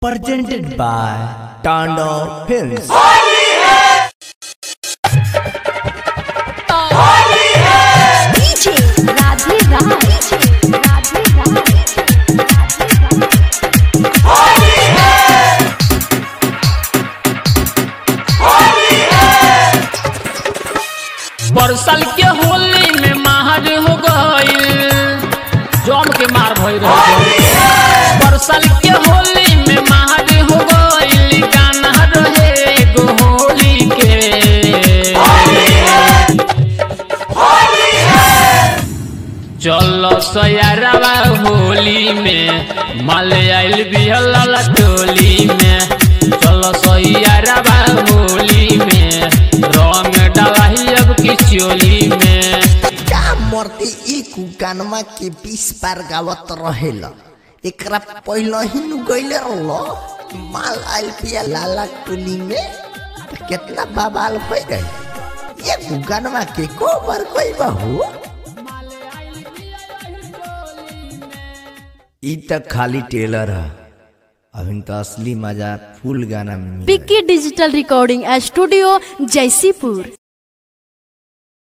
presented by Tando Films. DJ Radhe Raj. Radhe Raj. बरसल के होली में मार हो गईल जम के मार भई रहे बरसल के होली में मार हो गईल गाना रहे एगो होली के चलो सयारवा होली में माल आइल बिहला टोली में चलो सयारवा होली में रंग डालाई अब की चोली में का मरते एक गानमा के बीस पार गावत रहेला एकरा पहले ही नु गइले रहलो माल आइल पिया लाला टोली में त कितना बवाल हो गई एक गानमा के को बार कोई बहू ई तक खाली टेलर है अभी तो असली मजा फुल गाना में मिल रहा है। पिक्की डिजिटल रिकॉर्डिंग स्टूडियो जयसीपुर